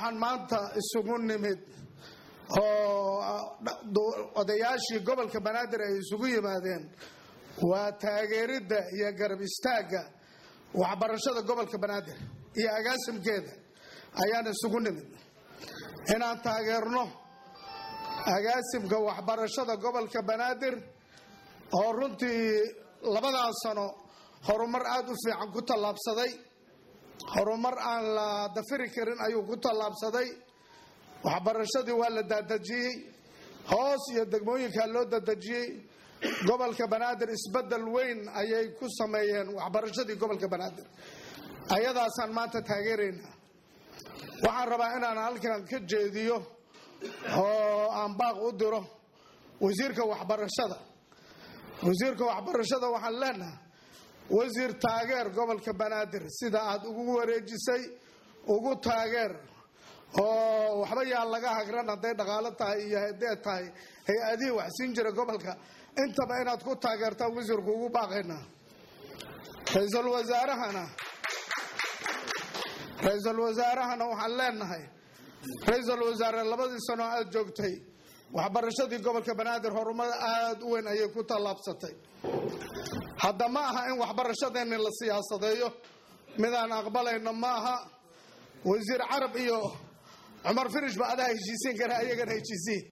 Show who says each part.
Speaker 1: waxaan maanta isugu nimid oo odayaashii gobolka banaadir ay isugu yimaadeen waa taageeridda iyo garab istaagga waxbarashada gobolka banaadir iyo agaasimkeeda ayaan isugu nimid inaan taageerno agaasimka waxbarashada gobolka banaadir oo runtii labadan sano horumar aada u fiican ku tallaabsaday horumar aan la dafiri karin ayuu ku tallaabsaday waxbarashadii waa la daadejiyey hoos iyo degmooyinkaa loo dadejiyey gobolka banaadir isbedel weyn ayay ku sameeyeen waxbarashadii gobolka banaadir ayadaasaan maanta taageeraynaa waxaan rabaa inaan halkan ka jeediyo oo aan baaq u diro wasiirka waxbarashada wasiirka waxbarashada waxaan leenahay wasiir taageer gobolka banaadir sida aad ugu wareejisay ugu taageer oo waxba yaa laga hagran hadday dhaqaalo tahay iyo hadee tahay hay-adihii wax siin jira gobolka intaba inaad ku taageertaan wasiirku ugu baaqaynaa ra-iisul wasaarahana ra-iisul wasaarahana waxaan leenahay ra-iisul wasaare labadii sano aada joogtay waxbarashadii gobolka banaadir horumar aada u weyn ayay ku tallaabsatay hadda ma aha in waxbarashadeeni la siyaasadeeyo midaan aqbalayno ma aha wasiir carab iyo cumar firish ba adaa heshiisiin kara ayagana heshiisiin